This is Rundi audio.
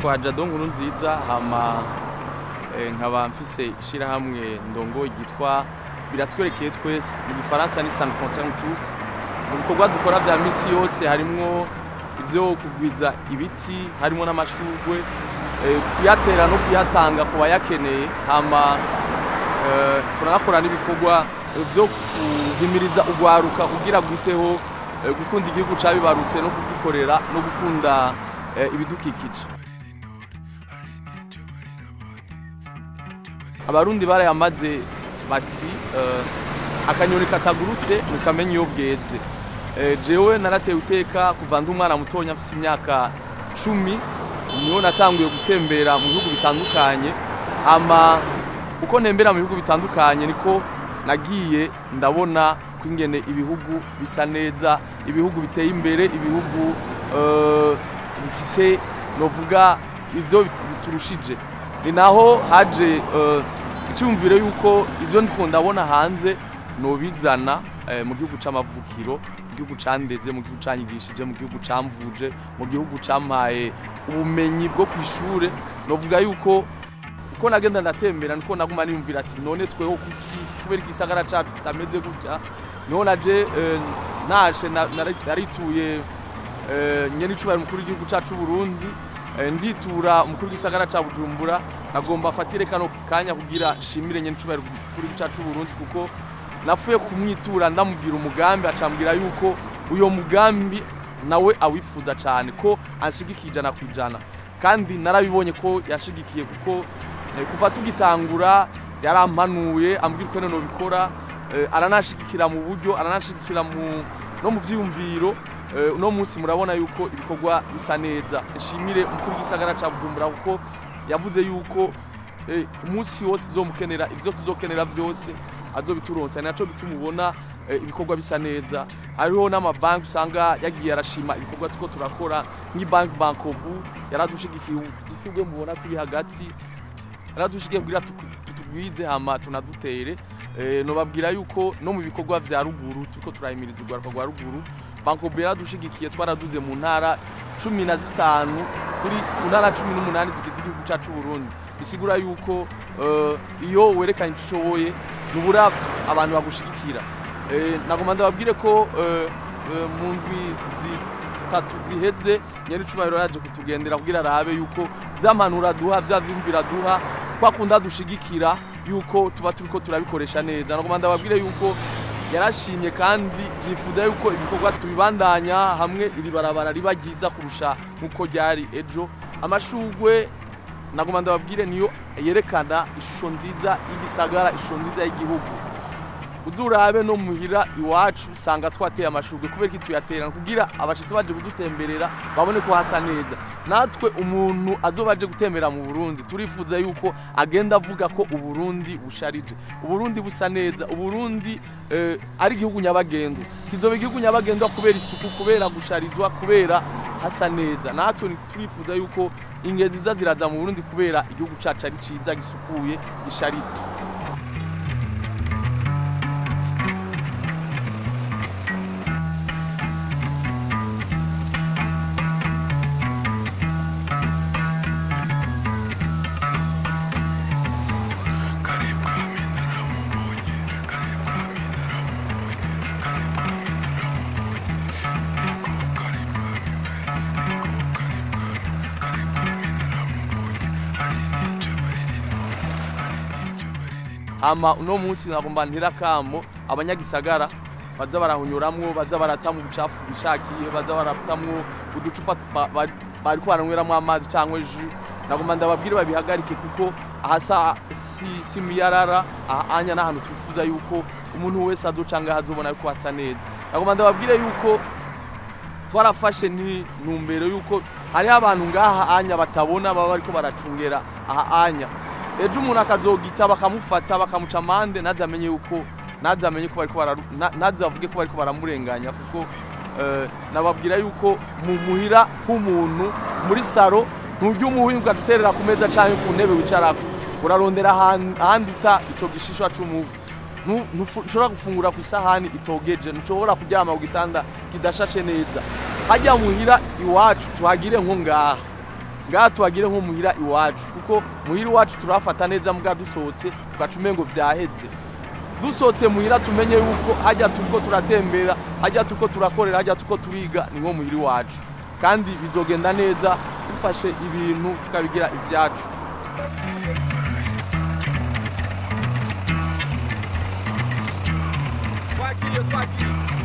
nitwa Jado Nkuru nziza hama eh, nkaba mfise ishirahamwe ndongo ryitwa biratwerekeye twese mu gifaransa ni san concerne tous mu bikorwa dukora vya misi yose harimwo ivyo kugwiza ibiti harimo n'amashurwe eh, kuyatera no kuyatanga ku bayakeneye hama eh, turanakora n'ibikorwa vyo guhimiriza urwaruka kugira gwiteho eh, gukunda igihugu cabibarutse no kugikorera no gukunda eh, ibidukikije abarundi barayamaze bati eh, akanyoni katagurutse ntikamenya iyo bweze Eh, jewe naratewe iteka kuva ndi umwana mutonya mfise imyaka cumi niho natanguye gutembera mu bihugu bitandukanye hama uko ntembera mu bihugu bitandukanye niko nagiye ndabona ko ingene ibihugu bisa neza ibihugu biteye imbere ibihugu eh, bifise novuga ivyo biturushije ni naho haje eh, icyumviro yuko ibyo ndiko ndabona hanze nobizana eh, mu gihugu c'amavukiro mu gihugu candeze mu gihugu canyigishije mu gihugu camvuje mu gihugu campaye ubumenyi bwo kwishure novuga yuko uko nagenda ndatembera niko naguma niyumvira ati none tweho kuki kubera igisagara cacu kitameze gutya niho naje eh, nashe na- nari- narituye eh, nyene icubahiro mukuru w'igihugu cacu Burundi eh, nditura umukuru w'igisagara ca Bujumbura nagomba afatire kano kanya kugira shimire nyene icubahiro mukuru w'igihugu cacu Burundi kuko nafuye kumwitura ndamubwira umugambi acambwira yuko uyo mugambi nawe awifuza cane ko anshigikiye ijana ku ijana kandi narabibonye ko yashigikiye kuko eh, kuva tugitangura yarampanuye ambwira uko none nobikora eh, aranashigikira mu buryo aranashigikira mu no mu vyiyumviro eh, uno munsi murabona yuko ibikorwa bisa neza nshimire umukuru w'igisagara ca Bujumbura kuko yavuze yuko eh, umunsi wose uzomukenera ivyo tuzokenera vyose azobituronsa naco bituma ubona eh, ibikorwa bisa neza hariho n'amabanki usanga yagiye arashima ibikorwa tuko turakora nk'ibanki bankobu yaradushigikiye udushurwe mubona turi hagati yaradushigikiye kugira tuku- tutugwize hama tunadutere eh, nobabwira yuko no mu bikorwa vya ruguru turiko turahimiriza urwaruka rwa ruguru bankobu yaradushigikiye twaraduze mu ntara cumi na zitanu kuri ku ntara cumi n'umunani zigize igihugu cacu Burundi bisigura yuko eh, iyo werekanye ico ushoboye nubura abantu bagushigikira Eh, nagomba ndababwire ko eh, eh, mu ndwi zitatu ziheze nyene icubahiro yaje kutugendera kugira arabe yuko vy'ampanuro duha vya vyumvira duha kwakunda dushigikira yuko tuba turiko turabikoresha neza nagomba ndababwire yuko yarashimye kandi yifuza yuko ibikorwa tubibandanya hamwe iri barabara riba ryiza kurusha nk'uko ryari ejo amashugwe nagomba ndababwire niyo yerekana ishusho nziza y'igisagara ishusho nziza y'igihugu uzurabe no muhira iwacu usanga twateye amashurwe kubera iki tuyaterana kugira abashitsi baje kudutemberera babone ko hasa neza natwe umuntu azoba aje gutembera mu Burundi turifuza yuko agenda avuga ko uburundi busharije uburundi busa neza uburundi eh, ari igihugu nyabagendwa kizoba igihugu nyabagendwa kubera isuku kubera gusharizwa kubera hasa neza natwe turifuza yuko ingezi ziza ziraza mu Burundi kubera igihugu cacu ari ciza gisukuye gisharize hama uno munsi nagomba ntira kamo abanyagisagara baza barahunyuramwo baza baratamwa ubucafu bishakiye baza baratamwo uducupa ba- ba- bariko baranyweramwo amazi canke ju nagomba ndababwire babihagarike kuko ahasa si, si miyarara aha anya n'ahantu twifuza yuko umuntu wese adocanga hazobona yuko hasa neza nagomba ndababwire yuko twarafashe ni numbero yuko hariho abantu ngaha anya batabona baba bariko baracungera aha anya ejo umuntu akazogita bakamufata bakamuca amande ntazamenye yuko ntazamenye ko bariko bararu na- ntazavuge ko bariko baramurenganya kuko eh, nababwira yuko mu muhira h'umuntu muri saro nturya umuhwi ugaterera ku meza canke ku ntebe wicarako urarondera ahan- ahandi uta ico gishishwa c'umuhwi Nu- nufu- ntushobora gufungura ku isahani itogeje ntushobora kuryama ku gitanda kidashashe neza hajya muhira iwacu tuhagire nko ngaha ngaha tuhagire nko muhira iwacu kuko muhira iwacu turafata neza mbwa dusohotse tugaca umengo vyaheze dusohotse muhira tumenye yuko hajya turiko turatembera hajya turiko turakorera hajya turiko turiga ni nko muhira iwacu kandi bizogenda neza dufashe ibintu tukabigira ivyacu twakiriye twakiriye